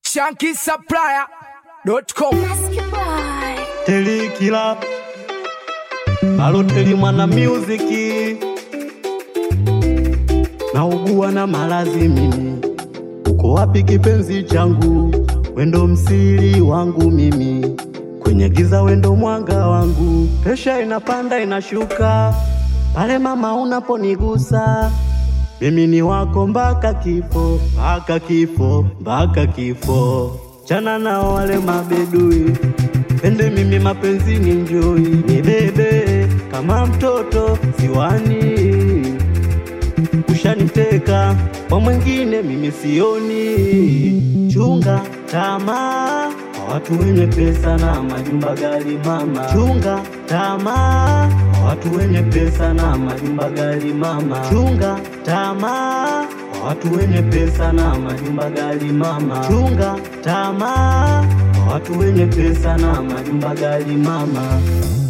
shankisupplier.com Telikila Baloteli mwana muziki naugua na malazi mimi, uko wapi kipenzi changu? Wendo msiri wangu mimi, kwenye giza wendo mwanga wangu. Presha inapanda inashuka pale mama unaponigusa, mimi ni wako mpaka kifo, mpaka kifo, mpaka kifo. Chana nao wale mabedui Pende mimi mapenzi ni njoi, ni bebe kama mtoto ziwani, ushaniteka kwa mwingine mimi sioni. Chunga tamaa kwa watu wenye pesa na majumba gali mama, chunga tamaa kwa watu wenye pesa na majumba gali mama, chunga tamaa kwa watu wenye pesa na majumba gali mama, chunga tamaa kwa watu wenye pesa na majumba gali mama.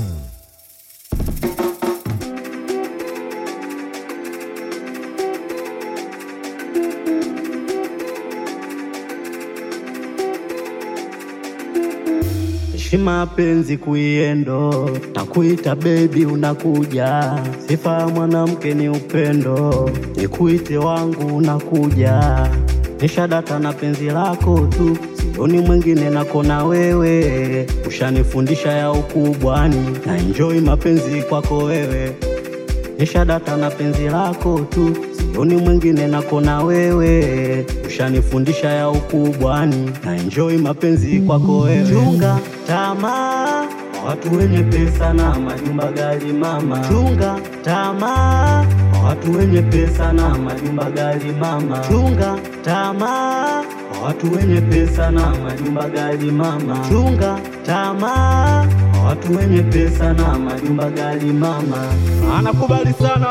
Heshima penzi kuiendo, takuita bebi, unakuja. Sifa ya mwanamke ni upendo, nikuite wangu, unakuja. Nishadata na penzi lako tu, sioni mwingine nako na wewe. Ushanifundisha ya ukubwani, na enjoy mapenzi kwako wewe. Nishadata na penzi lako tu, sioni mwingine nako na wewe. Ushanifundisha ya ukubwani, na enjoy mapenzi kwako wewe. Chunga tamaa kwa watu wenye pesa na majumba gali mama, chunga tamaa kwa watu wenye pesa na majumba gali mama, chunga tamaa kwa watu wenye pesa na majumba gali mama, chunga tamaa kwa watu wenye pesa na majumba gali mama. Anakubali sana